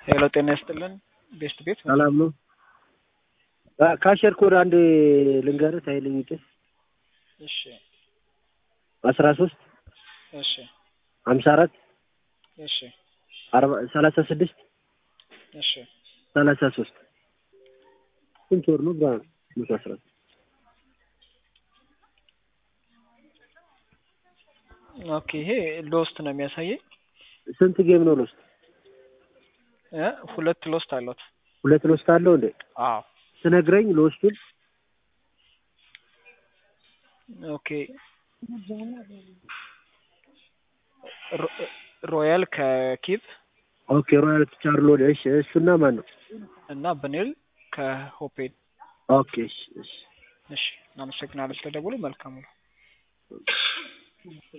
ሄሎ ጤና ይስጥልን ቤስት ቤት ሰላም ነው። ካሸር ኮድ አንድ ልንገርህ ሳይልኝ ጭስ እሺ አስራ ሶስት እሺ ሀምሳ አራት እሺ አርባ ሰላሳ ስድስት እሺ ሰላሳ ሶስት ስንት ወር ነው? ብርሃን መቶ አስራ ኦኬ ይሄ ሎስት ነው የሚያሳየኝ ስንት ጌም ነው ሎስት? እ ሁለት ሎስት አሏት ሁለት ሎስት አለው እንዴ? አዎ ስነግረኝ ሎስቱን ኦኬ ሮ- ሮያል ከኪቭ ኦኬ ሮያል ቻርሎ እሺ እሱና ማን ነው? እና ብኔል ከሆፔድ ኦኬ እሺ እሺ እሺ እናመሰግናለን ስለደወሉ መልካም ነው